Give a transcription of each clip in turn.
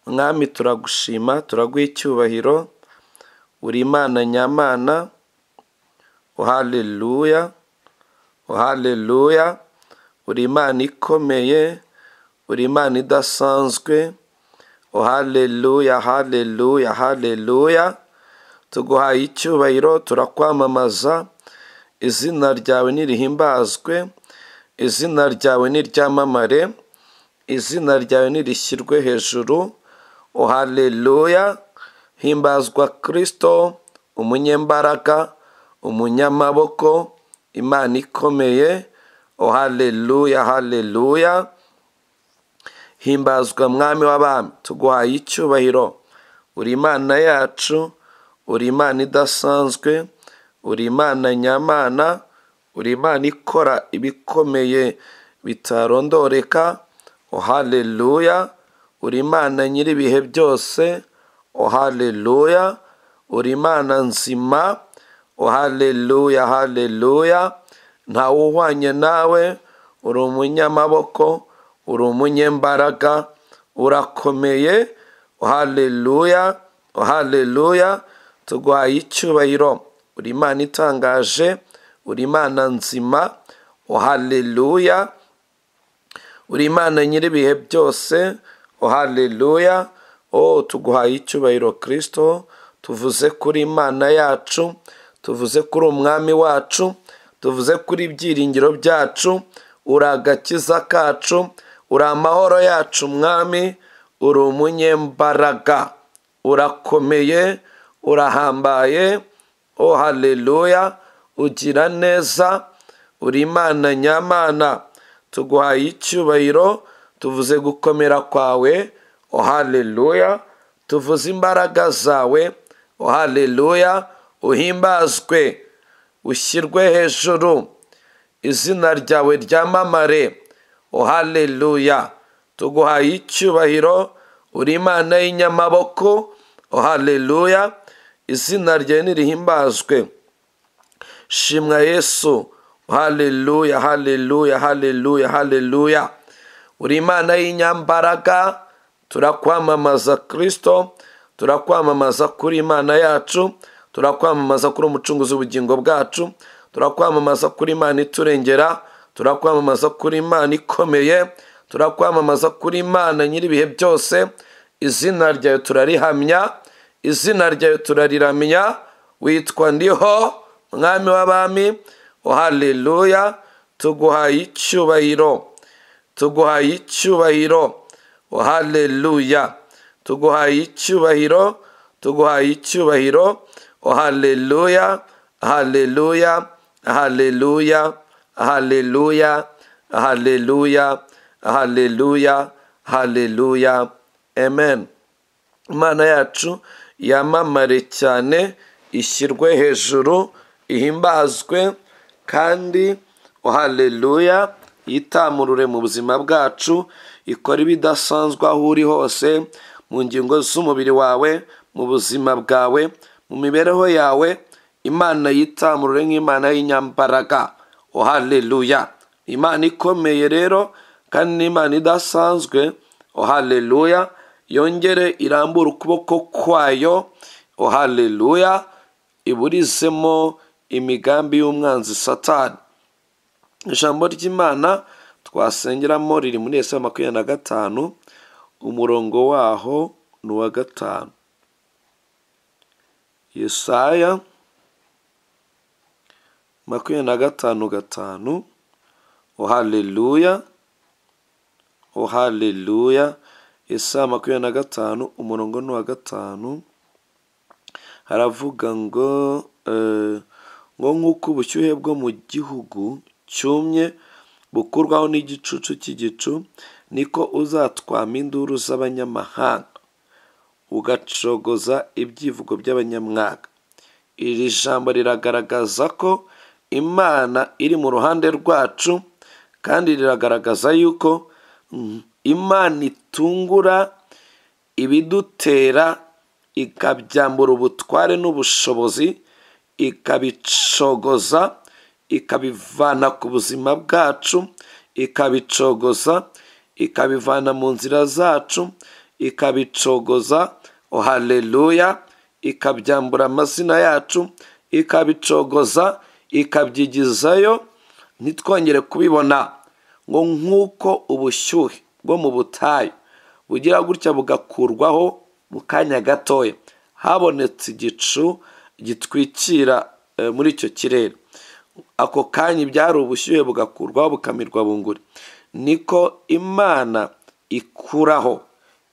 mwami turagushima turaguha icyubahiro uri imana nyamana haleluya haleluya uri imana ikomeye uri imana idasanzwe haleluya haleluya haleluya tuguhaye icyubahiro turakwamamaza izina ryawe nirihimbazwe izina ryawe niryamamare izina ryawe nirishyirwe hejuru haleluya himbazwa kirisito umunyembaraga umunyamaboko imana ikomeye haleluya haleluya himbazwa mwami w'abami tuguhaye icyubahiro uri imana yacu uri imana idasanzwe uri imana nyamana uri imana ikora ibikomeye bitarondoreka haleluya uri imana nyir'ibihe byose haleluya uri imana nzima haleluya haleluya ntawe uhwanye nawe uri umunyamaboko uri umunyembaraga urakomeye haleluya haleluya tuguhaye icyubahiro uri imana itangaje uri imana nzima haleluya uri imana nyir'ibihe byose haleluya o tuguhaye icyubahiro kirisito tuvuze kuri imana yacu tuvuze kuri umwami wacu tuvuze kuri ibyiringiro byacu uri agakiza kacu uri amahoro yacu mwami uri umunyembaraga urakomeye urahambaye o haleluya ugira neza uri imana nyamana tuguhaye icyubahiro tuvuze gukomera kwawe o haleluya tuvuze imbaraga zawe o haleluya uhimbazwe ushyirwe hejuru izina ryawe ryamamare o haleluya tuguhaye icyubahiro uri imana y'inyamaboko o haleluya izina ryawe nirihimbazwe shimwa yesu haleluya haleluya haleluya haleluya uri imana y'inyambaraga turakwamamaza kirisito turakwamamaza kuri imana yacu turakwamamaza kuri umucunguzi w'ubugingo bwacu turakwamamaza kuri imana iturengera turakwamamaza kuri imana ikomeye turakwamamaza kuri imana nyir'ibihe byose izina ryawe turarihamya izina ryawe turariramya witwa ndiho mwami w'abami haleluya tuguhaye icyubahiro tuguhaye icyubahiro haleluya tuguhaye icyubahiro tuguhaye icyubahiro haleluya haleluya haleluya haleluya haleluya haleluya haleluya amen imana yacu yamamare cyane ishyirwe hejuru ihimbazwe kandi haleluya yitamurure mu buzima bwacu ikora ibidasanzwe aho uri hose mu ngingo z'umubiri wawe mu buzima bwawe mu mibereho yawe imana yitamurure nk'imana y'inyambaraga haleluya imana ikomeye rero kandi n'imana idasanzwe haleluya yongere irambure ukuboko kwayo haleluya iburizemo imigambi y'umwanzi satani ijambo ry'imana twasengeramo riri muri ese makumyabiri na gatanu umurongo waho ni uwa gatanu yesaya makumyabiri na gatanu gatanu haleluya haleluya yesaya makumyabiri na gatanu umurongo ni uwa gatanu haravuga ngo ngo nk'uko ubushyuhe bwo mu gihugu cyumye bukurwaho n'igicucu cy'igicu niko uzatwama induru z'abanyamahanga ugacogoza ibyivugo by'abanyamwaka iri jambo riragaragaza ko imana iri mu ruhande rwacu kandi riragaragaza yuko imana itungura ibidutera ikabyambura ubutware n'ubushobozi ikabicogoza ikabivana ku buzima bwacu ikabicogoza ikabivana mu nzira zacu ikabicogoza o haleluya ikabyambura amazina yacu ikabicogoza ikabyigizayo ntitwongere kubibona ngo nk'uko ubushyuhe bwo mu butayu bugira gutya bugakurwaho mu kanya gatoya habonetse igicu gitwikira eh, muri icyo kirere ako kanya ibyari ubushyuhe bugakurwaho bukamirwa bunguri niko imana ikuraho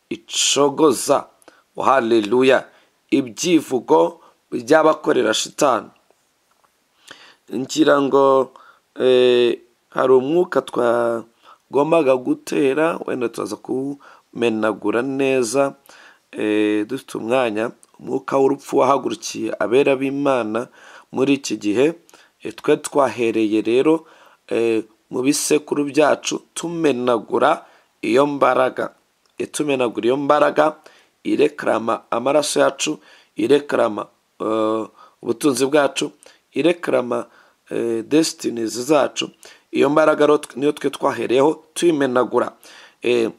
icogoza haleluya ibyivugo by'abakorera shitani ngira ngo eh, hari umwuka twagombaga gutera wenda turaza kuwumenagura neza eh, dufite umwanya umwuka w'urupfu wahagurukiye abera b'imana muri iki gihe eh, twe twahereye rero eh, mu bisekuru byacu tumenagura iyo mbaraga Eh, tumenagura iyo mbaraga irekarama amaraso yacu irekarama eh, ubutunzi bwacu irekarama eh, destinies zacu iyo mbaraga rero twe- niyo twe twahereyeho tuyimenagura Eh,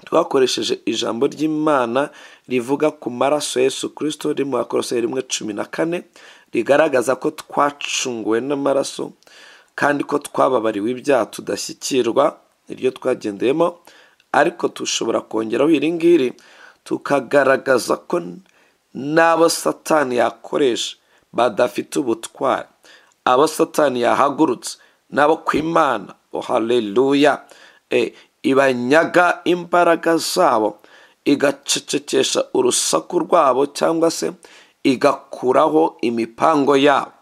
twakoresheje ijambo ry'imana rivuga ku maraso ya yesu kirisito riri mu bakoroseri rimwe cumi na kane rigaragaza ko twacunguwe n'amaraso kandi ko twababariwe ibyaha tudashyikirwa niryo twagendeyemo ariko dushobora kongeraho iri ngiri tukagaragaza ko n'abo satani yakoresha badafite ubutwari abo satani yahagurutse n'abo ku imana oh haleluya Eh, ibanyaga imbaraga zabo igacecekesha urusaku rwabo cyangwa se igakuraho imipango yabo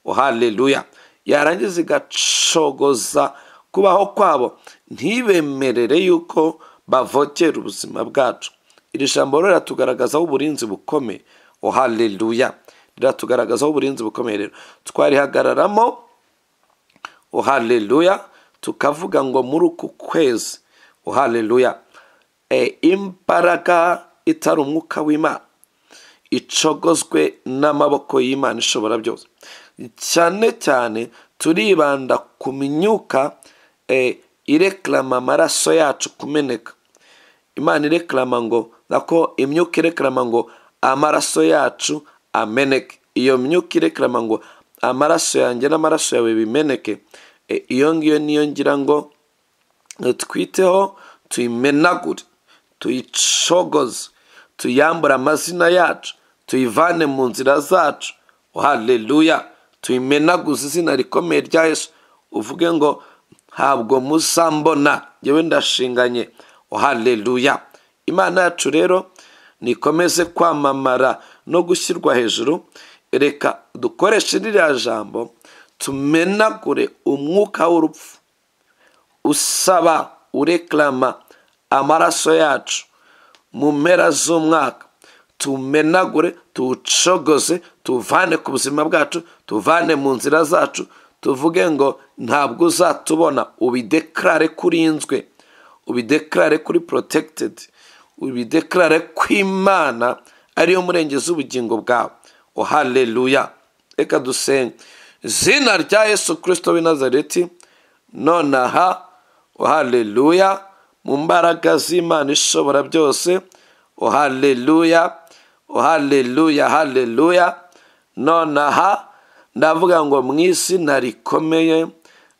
oh haleluya yarangiza igacogoza kubaho kwabo ntibemerere yuko bavogera ubuzima bwacu iri jambo rero riratugaragazaho uburinzi bukomeye oh haleluya riratugaragazaho uburinzi bukomeye rero twarihagararamo o haleluya tukavuga ngo muri uku kwezi o haleluya e, imbaraga itari umwuka w'imana icogozwe n'amaboko y'imana ishobora byose cyane cyane turibanda ku myuka e, ireklama amaraso yacu kumeneka imana irekarama ngo nako imyuka irekarama ngo amaraso yacu ameneke iyo myuka irekarama ngo amaraso yanjye n'amaraso yawe bimeneke E, iyo ngiyo niyo ngira ngo twiteho tuyimenagure tuyicogoze tuyambure amazina yacu tuyivane mu nzira zacu haleluya tuyimenaguze izina rikomeye rya yesu uvuge ngo ntabwo muzambona yewe ndashinganye haleluya imana yacu rero nikomeze kwamamara no gushyirwa hejuru reka dukoreshe ririya jambo tumenagure umwuka w'urupfu usaba urekarama amaraso yacu mu mpera z'umwaka tumenagure tuwucogoze tuvane ku buzima bwacu tuvane mu nzira zacu tuvuge ngo ntabwo uzatubona ubidekarare kuri inzwe ubidekarare kuri porotegitedi ubidekarare ko imana ariyo murengezi w'ubugingo bwawe o haleluya reka dusenge izina rya yesu kirisito w'i nazareti nonaha o haleluya mu mbaraga z'imana ishobora byose o haleluya o haleluya haleluya nonaha ndavuga ngo mu izina rikomeye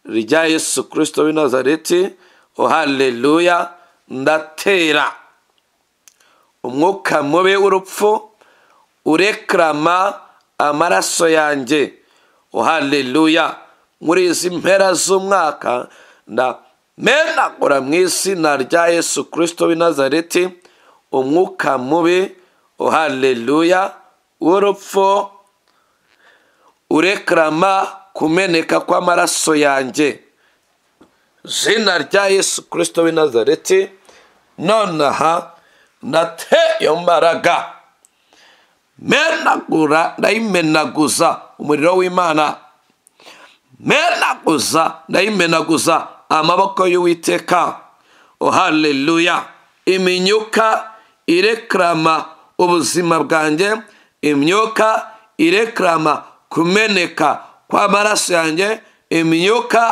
rya yesu kirisito w'i nazareti o haleluya ndatera umwuka mubi w'urupfu urekarama amaraso yanjye o haleluya muri izi mpera z'umwaka ndamenagura mu izina rya yesu kirisito w'i nazareti umwuka mubi o haleluya w'urupfu urekarama kumeneka kw'amaraso yanjye zina rya yesu kirisito w'i nazareti nonaha ndateyo mbaraga menagura ndayimenaguza umuriro w'imana menaguza ndayimenaguza amaboko y'uwiteka o haleluya imyuka irekarama ubuzima bwanjye imyuka irekarama kumeneka kw'amaraso yanjye imyuka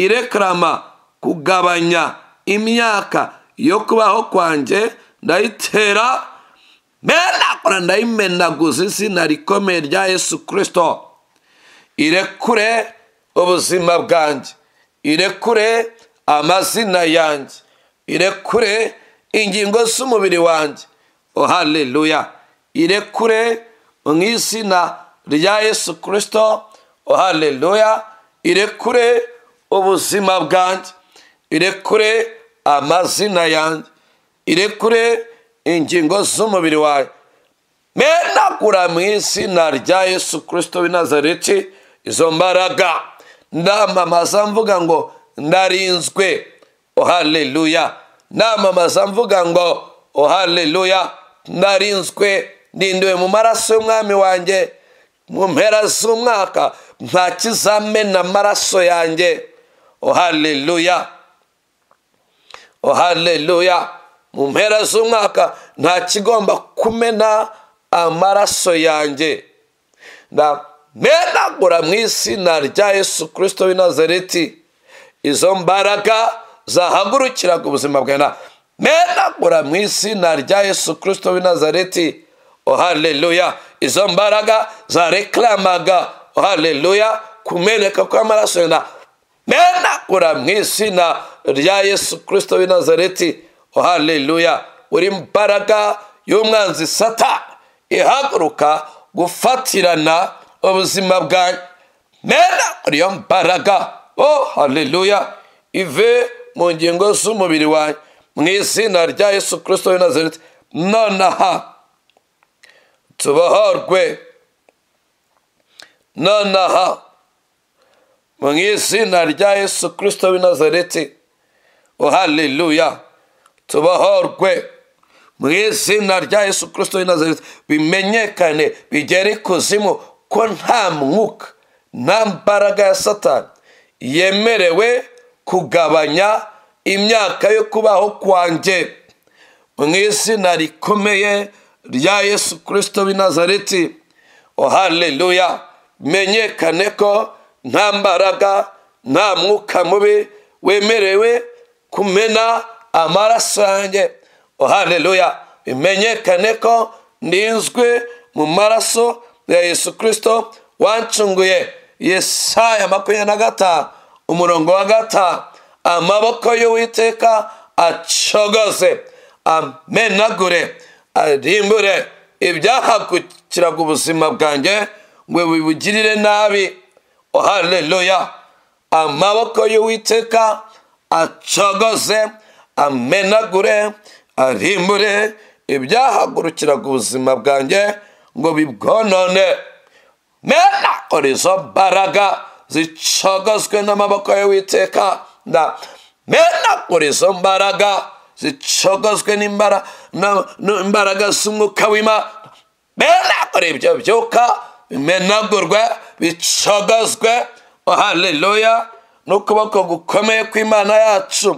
irekarama kugabanya imyaka yo kubaho kwanjye ndayitera menagura ndayimenaguza izina rikomeye rya yesu kirisito irekure ubuzima bwanjye irekure amazina yanjye irekure ingingo z'umubiri wanjye oh haleluya irekure mu izina rya yesu kirisito oh haleluya irekure ubuzima bwanjye irekure amazina yanjye irekure ingingo z'umubiri wawe menagura mu izina rya yesu kirisito w'i nazareti izo mbaraga ndamamaza mvuga ngo ndarinzwe ohaleluya ndamamaza mvuga ngo ohaleluya ndarinzwe ndindiwe mu maraso y'umwami wanjye mu mpera z'umwaka nta kizamena amaraso yanjye ohaleluya ohaleluya mu mpera z'umwaka nta kigomba kumena amaraso yanjye ndamenagura mu izina rya yesu kirisito w'i nazareti izo mbaraga zahagurukiraga ubuzima bwawe menagura mu izina rya yesu kirisito w'i nazareti ohaleluya izo mbaraga zarekaramaga ohaleluya kumeneka kw'amaraso yenda menagura mu izina rya yesu kirisito w'i nazareti ohaleluya buri mbaraga y'umwanzi sata ihaguruka gufatirana ubuzima bwawe menagura iyo mbaraga oh haleluya ive mu ngingo z'umubiri wawe mu izina rya yesu kirisito w'i nazareti nonaha tubohorwe nonaha mu izina rya yesu kirisito w'i nazareti haleluya tubohorwe mu izina rya yesu kirisito w'i nazareti bimenyekane bigere ikuzimu ko nta mwuka nta mbaraga ya satani yemerewe kugabanya imyaka yo kubaho kwanjye mu izina rikomeye rya yesu kirisito w'i nazareti haleluya menyekane ko nta mbaraga nta mwuka mubi wemerewe kumena amaraso yanjye haleluya bimenyekane ko ndinzwe mu maraso ya yesu kirisito wancunguye yesaya makumyabiri na gatanu umurongo wa gatanu amaboko y'uwiteka acogoze amenagure arimbure ibyahagukiraga ubuzima bwanjye ngo bibugirire nabi haleluya amaboko y'uwiteka acogoze amenagure arimbure ibyahagurukiraga ubuzima bwanjye ngo bibwonone mena izo mbaraga zicogozwe n'amaboko y'uwiteka nda mena izo mbaraga zicogozwe n'imbaraga z'umwuka w'imana menagure ibyo byuka bimenagurwe bicogozwe ohaleluya n'ukuboko gukomeye kw'imana yacu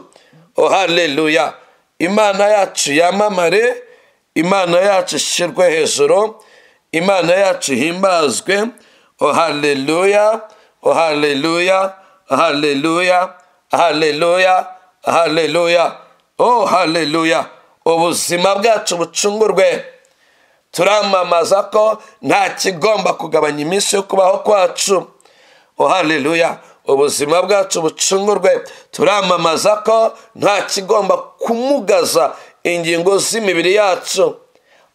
ohaleluya imana yacu yamamare imana yacu ishyirwe hejuru imana yacu ihimbazwe ohaleluya ohaleluya ohaleluya ohaleluya ohaleluya oh haleluya ubuzima bwacu bucungurwe turamamaza ko nta kigomba kugabanya iminsi yo kubaho kwacu oh haleluya ubuzima bwacu bucungurwe turamamaza ko nta kigomba kumugaza ingingo z'imibiri yacu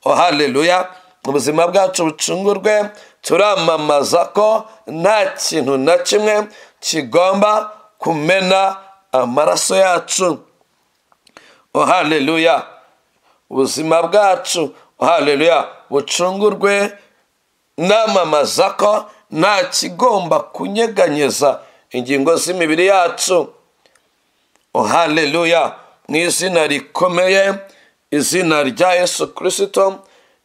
oh haleluya ubuzima bwacu bucungurwe turamamaza ko nta kintu na kimwe kigomba kumena amaraso yacu haleluya ubuzima bwacu haleluya bucungurwe namamaza ko nta kigomba kunyeganyeza ingingo z'imibiri yacu haleluya mu izina rikomeye izina rya yesu kirisito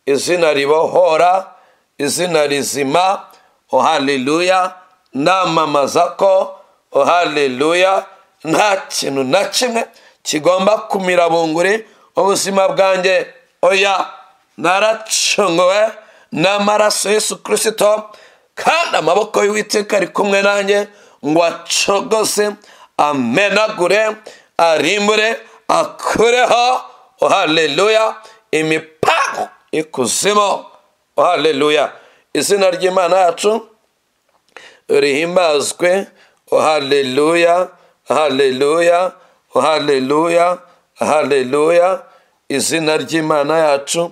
izina ribohora izina rizima haleluya namamaza ko haleluya nta kintu na kimwe kigomba kumira bunguri ubuzima bwanjye oya naracunguwe n'amaraso y'Yesu kirisito kandi amaboko y'uwiteka ari kumwe nanjye ngo acogose amenagure arimbure akureho oh haleluya imipangu ikuzimu oh haleluya izina ry'imana yacu rihimbazwe oh haleluya haleluya haleluya haleluya izina ry'imana yacu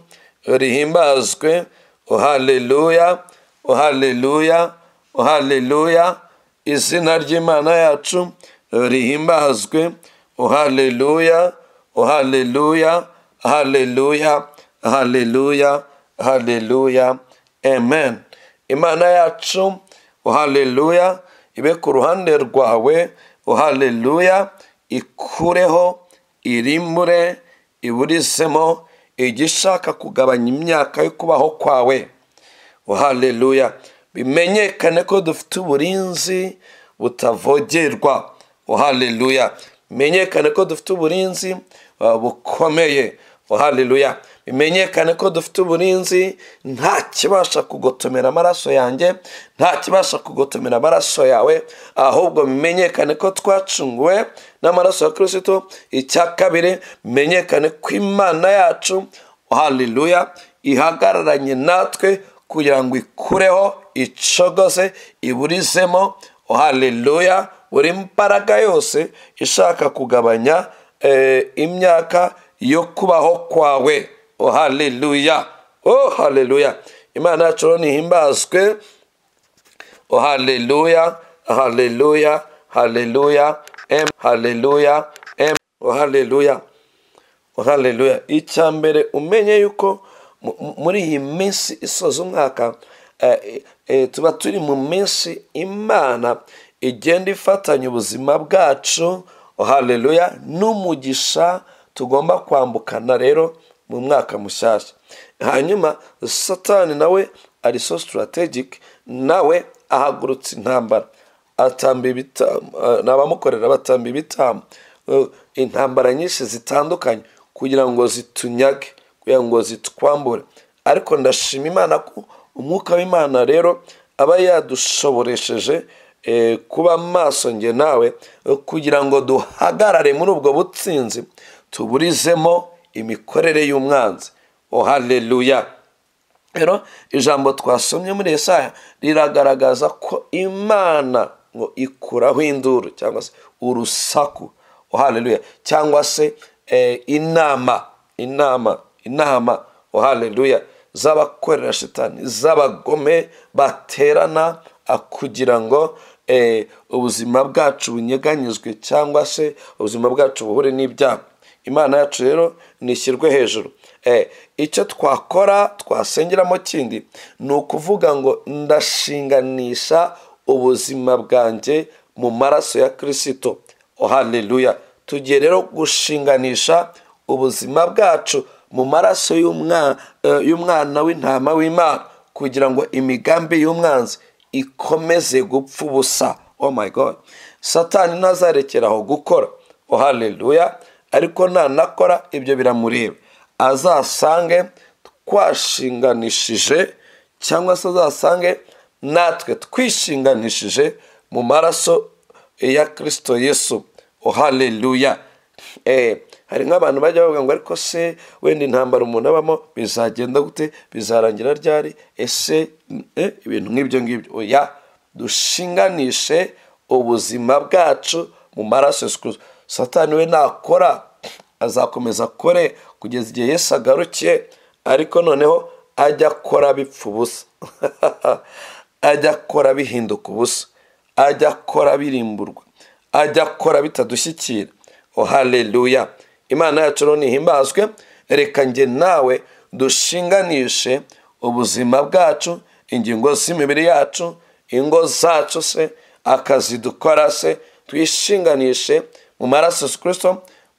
rihimbazwe oh haleluya oh haleluya oh haleluya izina ry'imana yacu rihimbazwe oh haleluya oh haleluya haleluya haleluya haleluya amen imana yacu oh haleluya ibe ku ruhande rwawe oh haleluya ikureho irimure iburizemo igishaka kugabanya imyaka yo kubaho kwawe oh haleluya bimenyekane ko dufite uburinzi butavogerwa oh haleluya bimenyekane ko dufite uburinzi uh, bukomeye oh haleluya bimenyekane ko dufite uburinzi nta kibasha kugotomera amaraso yanjye nta kibasha kugotomera amaraso yawe ahubwo bimenyekane ko twacunguwe n'amaraso ya kirisito icya kabiri bimenyekane ko imana yacu haleluya ihagararanye natwe kugira ngo ikureho icogose iburizemo haleluya buri mbaraga yose ishaka kugabanya eh, imyaka yo kubaho kwawe oh haleluya oh haleluya imana yacu rero nihimbazwe oh haleluya haleluya haleluya em haleluya em oh haleluya oh haleluya icya mbere umenye yuko mu- mu- muri iyi minsi isoza umwaka eh, eh, tuba turi mu minsi imana igenda ifatanya ubuzima bwacu oh haleluya n'umugisha tugomba kwambukana rero mu mwaka mushyashya hanyuma satani nawe ari so strategic nawe ahagurutse intambara atamba ibitambo eh, n'abamukorera batamba ibitambo Eh, intambara nyinshi zitandukanye kugira ngo zitunyage kugira ngo zitwambure ariko ndashima imana ko umwuka w'imana rero aba yadushoboresheje eh, kuba maso nge nawe eh, kugira ngo duhagarare muri ubwo butsinzi tuburizemo imikorere y'umwanzi oh haleluya rero ijambo twasomye muri Yesaya riragaragaza ko imana ngo ikuraho induru cyangwa se urusaku oh haleluya cyangwa se eh, inama inama inama oh haleluya z'abakorera shitani z'abagome baterana ah, kugira ngo eh, ubuzima bwacu bunyeganyizwe cyangwa se ubuzima bwacu buhure n'ibyago imana yacu rero nishyirwe hejuru Eh, icyo twakora twasengeramo kindi ni ukuvuga ngo ndashinganisha ubuzima bwanjye mu maraso ya kirisito oh haleluya tugiye rero gushinganisha ubuzima bwacu mu maraso y'umwa- eh, y'umwana w'intama w'imana kugira ngo imigambi y'umwanzi ikomeze gupfa ubusa oh my god satani ntazarekera aho gukora oh haleluya ariko nanakora ibyo biramureba azasange twashinganishije cyangwa se azasange natwe twishinganishije mu maraso ya kirisito yesu oh haleluya Eh, hari nk'abantu bajya bavuga ngo ariko se wenda intambara umuntu abamo bizagenda gute bizarangira ryari ese eh, ibintu nk'ibyo ngibyo oya dushinganishe ubuzima bwacu mu maraso ya Yesu Kristo. satani we nakora azakomeza akore kugeza igihe yesu agarukiye ariko noneho ajya akora bipfa ubusa ajya akora bihinduka ubusa ajya akora birimburwa ajya akora bitadushyikira oh haleluya imana yacu rero nihimbazwe reka njye nawe dushinganishe ubuzima bwacu ingingo z'imibiri yacu ingo zacu se akazi dukora se twishinganishe mu maraso ya Yesu kirisito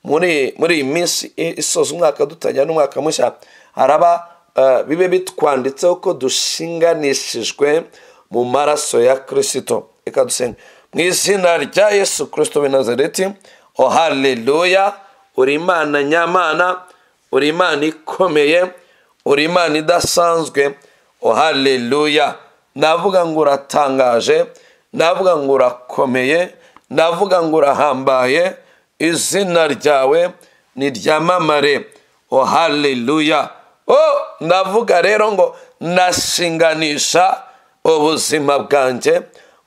muri muri iyi minsi i- isoza umwaka dutangira n'umwaka mushya haraba eh, bibe bitwanditseho ko dushinganishijwe mu maraso ya kirisito reka dusenge mu izina rya yesu kirisito w'i nazareti o haleluya uri imana nyamana uri imana ikomeye uri imana idasanzwe o haleluya navuga ngo uratangaje navuga ngo urakomeye navuga ngo urahambaye izina ryawe niryamamare o haleluya o ndavuga rero ngo ndashinganisha ubuzima bwanjye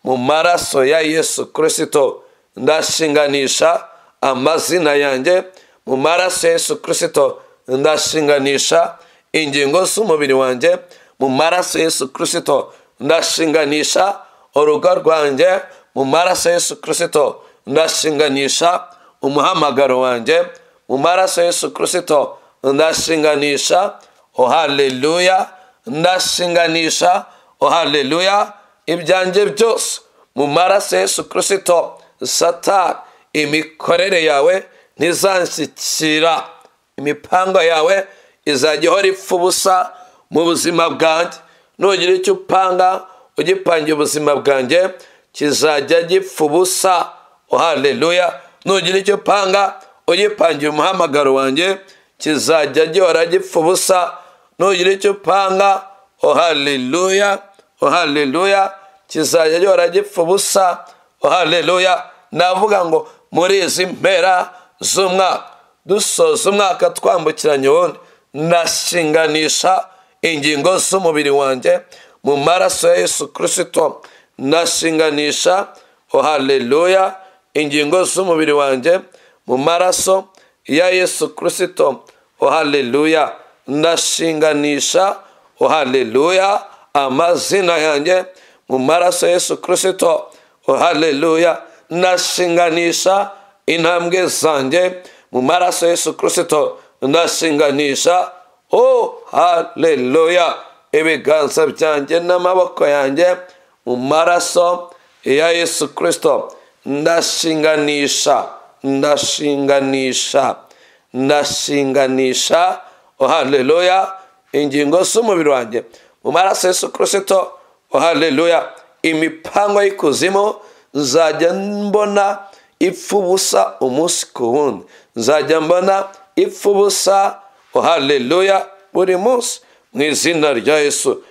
mu maraso ya yesu kirisito ndashinganisha amazina yanjye mu maraso ya yesu kirisito ndashinganisha ingingo z'umubiri wanjye mu maraso ya yesu kirisito ndashinganisha urugo rwanjye mu maraso ya yesu kirisito ndashinganisha umuhamagaro wanjye mu maraso ya yesu kirisito ndashinganisha o haleluya ndashinganisha o haleluya ibyanjye byose mu maraso ya yesu kirisito satani imikorere yawe ntizanshyikira imipango yawe izajya ihora ipfa ubusa mu buzima bwanjye nugira icyo upanga ugipangira ubuzima bwanjye kizajya gipfa ubusa haleluya nugira icyo upanga ugipangira umuhamagaro wanjye kizajya gihora gipfa ubusa nugira icyo upanga haleluya haleluya kizajya gihora gipfa ubusa haleluya navuga ngo muri izi mpera z'umwaka dusoza umwaka twambukiranya ubundi ndashinganisha ingingo z'umubiri wanjye mu maraso ya yesu kirisito ndashinganisha haleluya ingingo z'umubiri wanjye mu maraso ya yesu kirisito haleluya ndashinganisha haleluya amazina yanjye mu maraso ya yesu kirisito haleluya ndashinganisha intambwe zanjye mu maraso ya yesu kirisito ndashinganisha o haleluya ibiganza byanjye n'amaboko yanjye mu maraso ya yesu kirisito ndashinganisha ndashinganisha ndashinganisha o haleluya ingingo z'umubiri wanjye mu maraso ya yesu kirisito o haleluya imipango y'ikuzimu nzajya mbona ipfa ubusa umunsi ku wundi nzajya mbona ipfa ubusa haleluya buri munsi mu izina rya yesu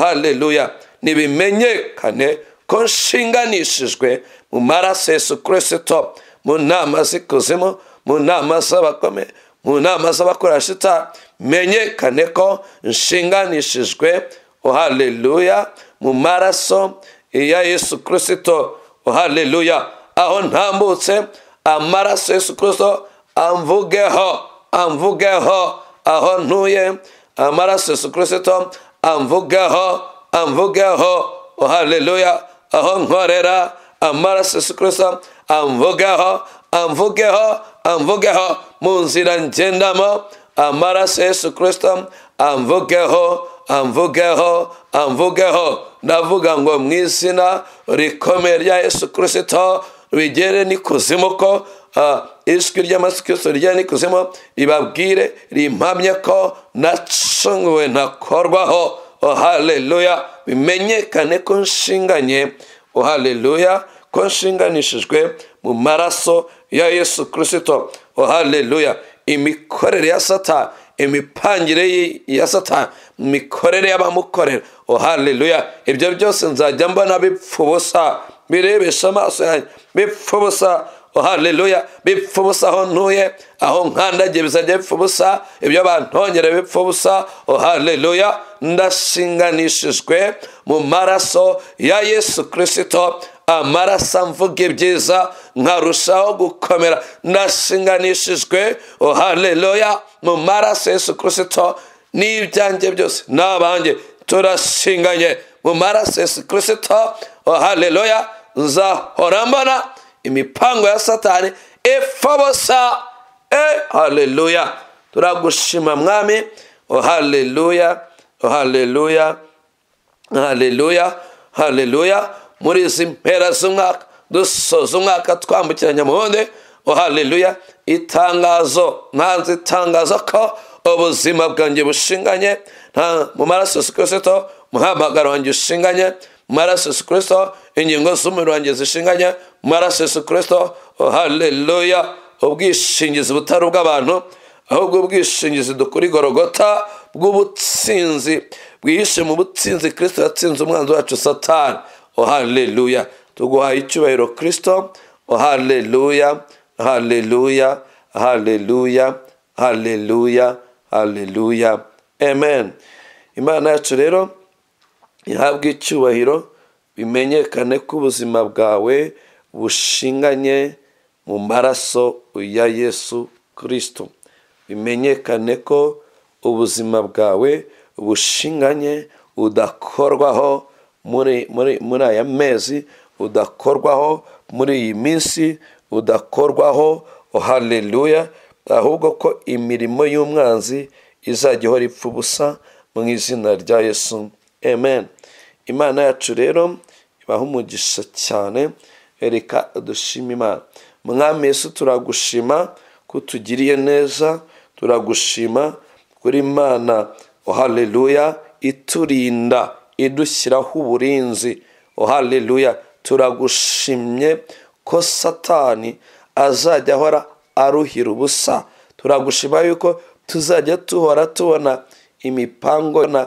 haleluya nibimenyekane ko nshinganishijwe mu maraso yesu kirisito mu nama z'ikuzimu mu nama z'abakome mu nama z'abakorashita menyekane ko nshinganishijwe haleluya mu maraso ya yesu kirisito haleluya aho ntambutse amaraso yesu kirisito amvugeho amvugeho aho ntuye amaraso yesu kirisito amvugeho amvugeho haleluya aho nkorera amaraso yesu kirisito amvugeho amvugeho amvugeho mu nzira ngendamo amaraso yesu kirisito amvugeho amvugeho amvugeho ndavuga ngo mu izina rikomeye rya yesu kirisito bigere n'ikuzimu ko ijwi ry'amaraso kirisito rigera n'ikuzimu ribabwire rimpamye ko nacunguwe ntakorwaho haleluya bimenyekane ko nshinganye haleluya ko nshinganishijwe mu maraso ya yesu kirisito haleluya imikorere ya sata imipangire ya satani imikorere y'abamukorera haleluya ibyo byose nzajya mbona bipfa ubusa birebesha amaso yanjye bipfa ubusa haleluya bipfa ubusa aho ntuye aho nkandagiye bizajya bipfa ubusa ibyo bantongera bipfa ubusa haleluya ndashinganishijwe mu maraso ya yesu kirisito amaraso amvuga ibyiza nkarushaho gukomera ndashinganishijwe haleluya mu maraso yesu kirisito n'ibyanjye byose n'abanjye turashinganye mu maraso yesu kirisito haleluya nzahora mbona imipango ya satani ipfa busa haleluya turagushima mwami haleluya haleluya haleluya haleluya muri izi mpera z'umwaka dusoza umwaka twambukiranya mubundi haleluya itangazo ntanze itangazo ko ubuzima bwanjye bushinganye mu maraso yesu kirisito umuhamagaro wanjye ushinganye mu maraso yesu kirisito ingingo z'umubiri wanjye zishinganye mu maraso yesu kirisito haleluya ubwishingizi butari ubw'abantu ahubwo ubwishingizi dukura igorogota bw'ubutsinzi bwihishe mu butsinzi kirisito yatsinze umwanzi wacu satani haleluya tuguhaye icyubahiro kirisito haleluya haleluya haleluya haleluya haleluya amen imana yacu rero ihabwe icyubahiro bimenyekane ko ubuzima bwawe bushinganye mu maraso ya yesu kirisito bimenyekane ko ubuzima bwawe bushinganye udakorwaho muri muri muri aya mezi udakorwaho muri iyi minsi udakorwaho haleluya ahubwo ko imirimo y'umwanzi izajya ihora ipfa ubusa mu izina rya yesu amen imana yacu rero ibaha umugisha cyane reka dushima imana mwami yesu turagushima ko utugiriye neza turagushima kuri imana haleluya iturinda idushyiraho uburinzi haleluya turagushimye ko satani azajya ahora aruhira ubusa turagushima yuko tuzajya tuhora tubona imipango na